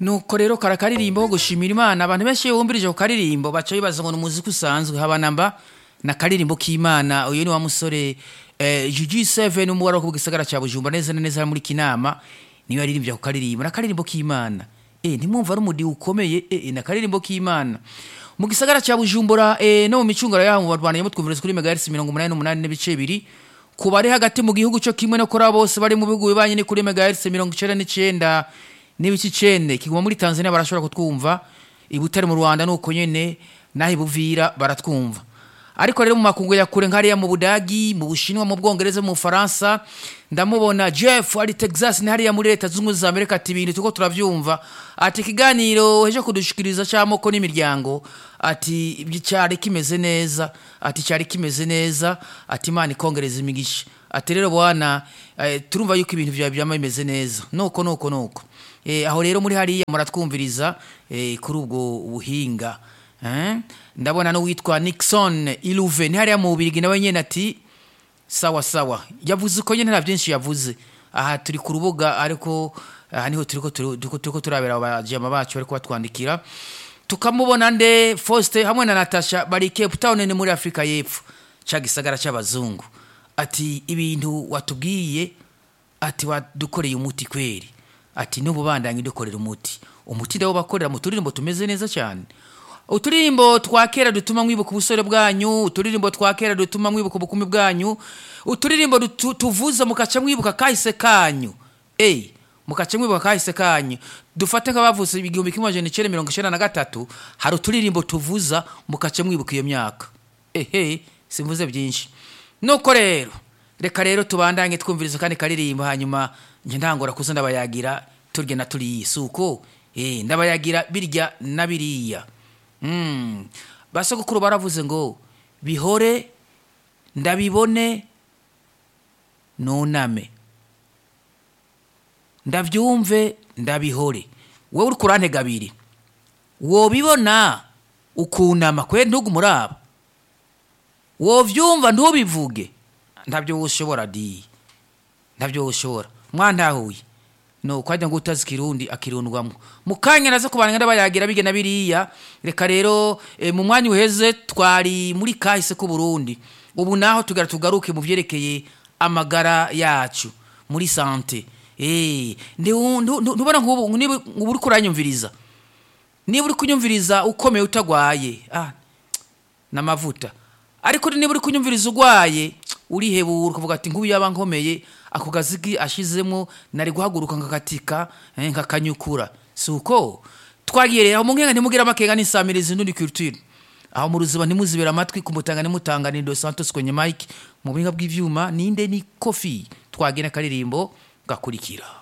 nuko rero kara karirimbo ko gushimira imana abantu benshi iyo bumvirije ku karirimbo baca bibaza ngo ni umuziki usanzwe habanamba na karirimbo k'imana uyu ni wa musore eh, GG7 umubare wo ku gisagara cya Bujumbura neza na neza muri Kinama niyo yaririmbye ku karirimbo na karirimbo k'imana eh ntimwumva ari umudi ukomeye eh na karirimbo k'imana mu gisagara cya Bujumbura eh no mu micungura yaho mu Rwanda yamutwumviriza kuri megahertz 88 n'ibice bibiri ku bari hagati mu gihugu cyo kimwe no kuri abo bose bari mu bihugu bibanye ni kuri megahertz 99 n'ibice icenda kiguma muri Tanzania barashobora kutwumva ibutare mu Rwanda nuko nyene naho ibuvira baratwumva ariko rero mu makungu ya kure nkariya mu Budagi mu Bushinwa mu Bwongereza mu Faransa ndamubona Jeff ari Texas ni hariya muri leta zungu za Amerika ati ibintu tuko turavyumva ati ikiganiro heje kudushikiriza cyamoko n'imiryango ati cyari kimeze neza ati cyari kimeze neza ati Imana ikongereza imigisha ati rero bwana eh, turumva yuko ibintu byawe byama bimeze neza nuko nuko nuko eh, aho rero muri hariya muratwumviriza eh, kuri ubwo buhinga eh? ndabona n'uwitwa Nixon Iluve ni hariya mu Bubirigi nawe nyene ati sawa sawa yavuze uko nyene nta byinshi yavuze aha turi ku rubuga ariko aha niho turiko turiko turiko turabera abajama bacu bariko batwandikira tukamubona nde Faustin hamwe na Natasha bari Cape Town ni muri Afrika y'Epfo ca gisagara c'abazungu ati ibintu watubwiye ati wadukoreye umuti kweri ati n'ubu bandanye dukorera umuti umuti ndawo bakorera mu turirimbo tumeze neza cyane uturirimbo twa kera dutuma mwibuka ubusore bwanyu uturirimbo twa kera dutuma mwibuka ubukumi bwanyu uturirimbo dutu- tuvuza mukaca mwibuka kahise kanyu ey mukaca mwibuka kahise kanyu dufate nk'abavuze igihumbi kimwe amajana icenda mirongo icenda na gatatu hari uturirimbo tuvuza mukaca mwibuka iyo myaka ehe simvuze byinshi nuko rero reka rero tubandanye twumviriza kandi karirimbo hanyuma nje ntangora kuza ndabayagira turya na turiya si uko eh ndabayagira birya na biriya Mm. basogokuru baravuze ngo bihore ndabibone nuname ndabyumve ndabihore wowe uri kurantega abiri wobibona ukunama kwe ntugumuraba wovyumva ntubivuge ntabyo woshobora di ntabyo woshobora mwantahuye no kwajya ngo utazi kirundi akirundwamo mu kanya nazo kubana ndabayagira bige na biriya reka rero e, mu mwanya uheze twari muri kahise ku Burundi ubu naho tugara tugaruke mu vyerekeye amagara yacu muri sante eh ndi ntubona nk'ubu niba uri kuranyumviriza niba uri kunyumviriza ukomeye utagwaye ah n'amavuta ariko niba uri kunyumviriza ugwaye urihebura ukavuga ati nk'ubu yaba nkomeye ako gazigi ashizemo nari guhaguruka nkakatika eh, nkakanyukura si uko twagiye rero mu nkenga ntimugira amakenga n'isamirizi n'undi culture aho mu ruziba ntimuzibera amatwi kumutanga nimutanga ni Dos Santos kwenye mic mu buhinga bw'ivyuma ninde ni Kofi twagena karirimbo gakurikira